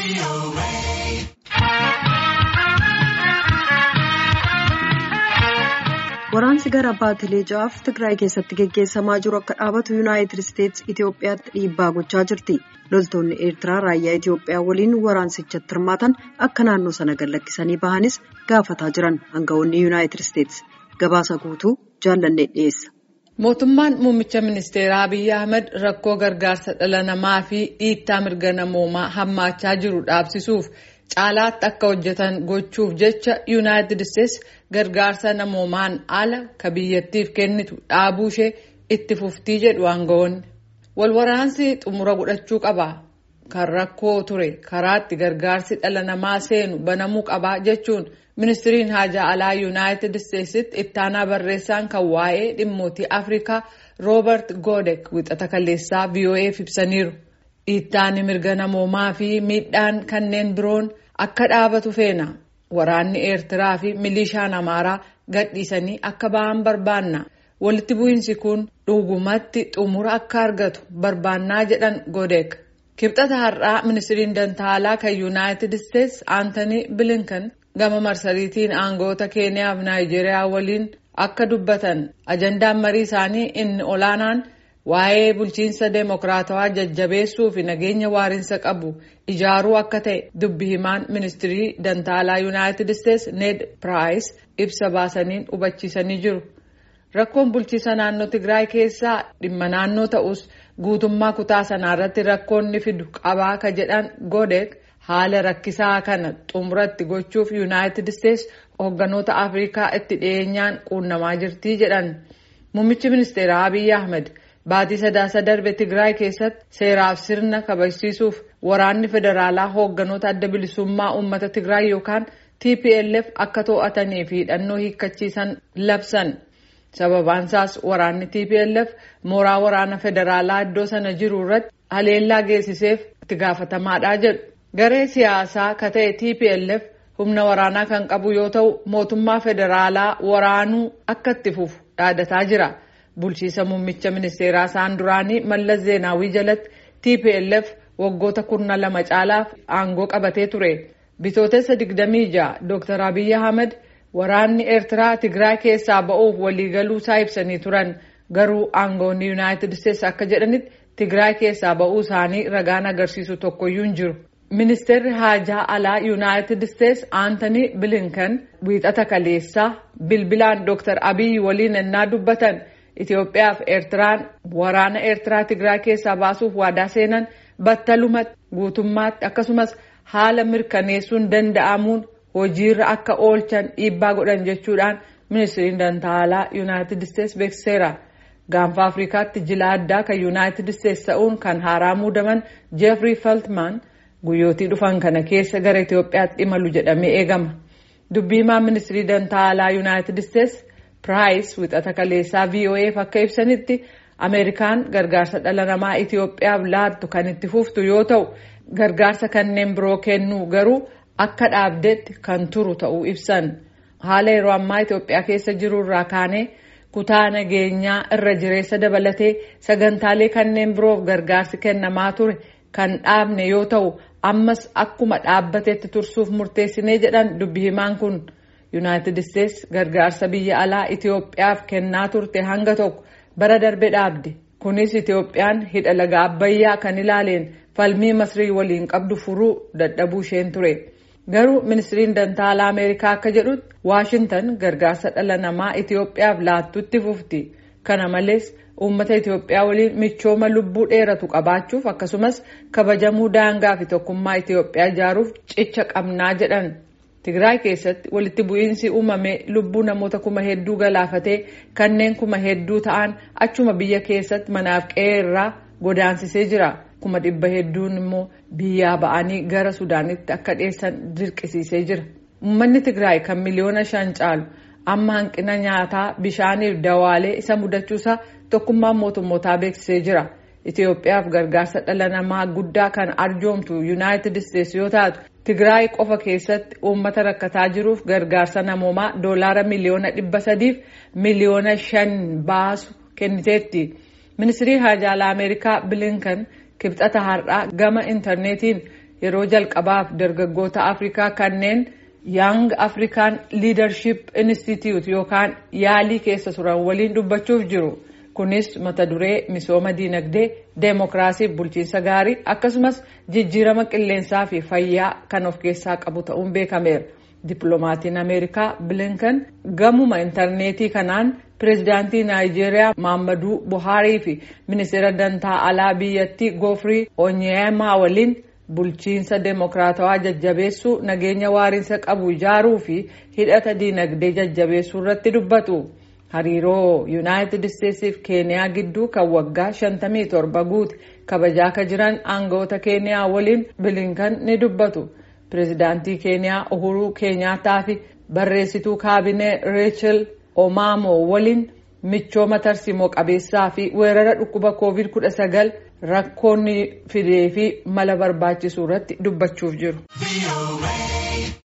Waraansi gara baatilee ja'aaf Tigraay keessatti geggeessamaa jiru akka dhaabatu Yuunaayitid Isteetsi Itoophiyaatti dhiibbaa gochaa jirti. Loltoonni Eertiraa raayyaa Itoophiyaa waliin waraansichatti hirmaatan akka naannoo sana gallakkisanii bahanis gaafataa jiran aangawoonni Yuunaayitid Isteetsi. Gabaasa guutuu jaallannee dhiyeessa. Mootummaan muummicha ministeeraa Abiyyi Ahmed rakkoo gargaarsa dhala namaa fi dhiittaa mirga namoomaa hammaachaa jiru dhaabsisuuf caalaatti akka hojjetan gochuuf jecha yuunaayitid isteetsi gargaarsa namoomaan ala ka biyyattiif kennitu dhaabuu ishee itti fuftii jedhu aangawoonni. Walwaraansi xumura godhachuu qaba. Kan rakkoo ture karaatti gargaarsi dhala namaa seenu banamuu qaba jechuun ministiriin haajaa alaa yuunaayitid isteetsitti ittaanaa barreessaan kan waa'ee dhimmootii afrikaa roobert goodek wixata kaleessaa VOA'f ibsaniiru. Dhiittaan mirga namoomaa fi miidhaan kanneen biroon akka dhaabatu feena. Waraanni Eertiraa fi milishaan Amaaraa gadhiisanii akka ba'an barbaanna. Walitti bu'iinsi kun dhugumatti xumura akka argatu barbaannaa jedhan Goodek. Kibxata har'aa ministiriin dantaalaa kan yuunaayitid isteetsi Aantanii Bilinkan gama marsariitiin aangoota Keeniyaa fi Naayijeeriyaa waliin akka dubbatan ajandaan marii isaanii inni olaanaan waa'ee bulchiinsa deemokiraatawaa jajjabeessuu fi nageenya waarinsa qabu ijaaruu akka ta'e dubbi himaan ministirii dantaalaa yuunaayitid isteetsi Ned Piraayis ibsa baasaniin hubachiisanii jiru. Rakkoon bulchiinsa naannoo Tigraay keessaa dhimma naannoo ta'us guutummaa kutaa sanaa irratti rakkoon ni fidu qabaa ka jedhan Godek haala rakkisaa kana xumuratti gochuuf yuunaayitid isteetsi hoogganoota Afrikaa itti dhiyeenyaan quunnamaa jirti jedhan. Muummichi ministeeraa Abiyyi Ahmed baatii sadaasa darbe Tigraay keessatti seeraaf sirna kabachiisuuf waraanni federaalaa hoogganoota adda bilisummaa uummata Tigraay yookaan TPLF akka to'atanii fi hidhannoo hiikkachiisan labsan. Sababaan isaas waraanni TPLF mooraa waraana federaalaa iddoo sana jiru irratti haleellaa geessiseef itti gaafatamaadha jedhu. Garee siyaasaa ka ta'e TPLF humna waraanaa kan qabu yoo ta'u mootummaa federaalaa waraanuu akka itti fufu dhaadataa jira. Bulchiisa muummicha ministeeraa isaan duraanii Mallas Zeenaawii jalatti TPLF waggoota kurna lama caalaaf aangoo qabatee ture. Bitootessa 26 Dr. Abiyyi Ahmed waraanni Eertiraa Tigraay keessaa ba'uuf waliigaluu isaa ibsanii turan. Garuu aangoonni Yuunaayitid Isteetsi akka jedhanitti Tigraay keessaa ba'uu isaanii ragaan agarsiisu tokkoyyuu hin jiru. Ministeerri haajaa alaa yuunaayitid isteetsi Aantanii Bilinkan wiixata kaleessaa bilbilaan Dr. Abiyyi waliin ennaa dubbatan Itoophiyaa fi Eertiraan waraana Eertiraa Tigraay keessaa baasuuf waadaa seenan battalumatti guutummaatti akkasumas haala mirkaneessuun danda'amuun hojiirra akka oolchan dhiibbaa godhan jechuudhaan ministiriin dantaalaa yuunaayitid isteetsi beeksiseera. Gaanfa Afrikaatti jila addaa kan yuunaayitid isteetsi ta'uun kan haaraa muudaman Jeefrii Feltman. guyyootii dhufan kana keessa gara Itoophiyaatti imalu jedhamee eegama. Dubbii himaa ministirii dantaalaa yuunaayitid isteetsi Piraayis wixata kaleessaa VOA'f akka ibsanitti Ameerikaan gargaarsa dhala namaa Itoophiyaaf laattu kan itti fuftu yoo ta'u gargaarsa kanneen biroo kennuu garuu akka dhaabdetti kan turu ta'uu ibsan. Haala yeroo ammaa Itoophiyaa keessa jiru irraa kaanee kutaa nageenyaa irra jireessa dabalatee sagantaalee kanneen biroof gargaarsi kennamaa ture kan dhaabne yoo ta'u ammas akkuma dhaabbatetti tursuuf murteessinee jedhan dubbi himaan kun yuunaayitid isteetsi gargaarsa biyya alaa Itoophiyaaf kennaa turte hanga tokko bara darbe dhaabde kunis Itoophiyaan hidha laga abbayyaa kan ilaaleen falmii masrii waliin qabdu furuu dadhabuu isheen ture garuu ministiriin dantaalaa ameerikaa akka jedhutti waashintan gargaarsa dhala namaa Itoophiyaaf laattutti fufti kana malees. uummata Itoophiyaa waliin michooma lubbuu dheeratu qabaachuuf akkasumas kabajamuu daangaa fi tokkummaa Itoophiyaa ijaaruuf cicha qabnaa jedhan. Tigraay keessatti walitti bu'iinsi uumame lubbuu namoota kuma hedduu galaafatee kanneen kuma hedduu ta'an achuma biyya keessatti manaaf qe'ee irraa godaansisee jira. Kuma dhibba hedduun immoo biyyaa ba'anii gara Sudaanitti akka dhiyeessan dirqisiisee jira. Uummanni Tigraay kan miliyoona shan caalu amma hanqina nyaataa bishaaniif dawaalee isa mudachuusaa tokkummaan mootummootaa beeksisee jira. Itoophiyaaf gargaarsa dhala namaa guddaa kan arjoomtu yuunaayitid isteetsi yoo taatu Tigraay qofa keessatti uummata rakkataa jiruuf gargaarsa namoomaa doolaara miliyoona dhibba sadiif miliyoona shan baasu kenniteetti. Ministirii haajaalaa Ameerikaa Bilinkan kibxata har'aa gama intarneetiin yeroo jalqabaaf dargaggoota afrikaa kanneen young african leadership institute yookaan yaalii keessa turan waliin dubbachuuf jiru kunis mata duree misooma diinagdee deemokiraasiif bulchiinsa gaarii akkasumas jijjiirama qilleensaa fi fayyaa kan of keessaa qabu ta'uun beekameera. dippiloomatiin ameerikaa bilinkan gamuma intarneetii kanaan pireezidaantii naayijeeriyaa maamaduu buhaarii fi ministeera dantaa alaa biyyattii goofrii onyeemaa waliin bulchiinsa deemokiraatawaa jajjabeessuu nageenya waariinsa qabu ijaaruu fi hidhata diinagdee jajjabeessuu irratti dubbatu hariiroo yuunaayitid isteetsiif keeniyaa gidduu kan waggaa 57 guute kabajaa akka jiran aangawoota keeniyaa waliin bilinkan ni dubbatu. pireezidaantii keeniyaa uhuruu keenyaataa fi barreessituu kaabinee reechel omaamoo waliin michooma tarsiimoo qabeessaa fi weerara dhukkuba koovid 19 rakkoonni fidee fi mala barbaachisuu irratti dubbachuuf jiru.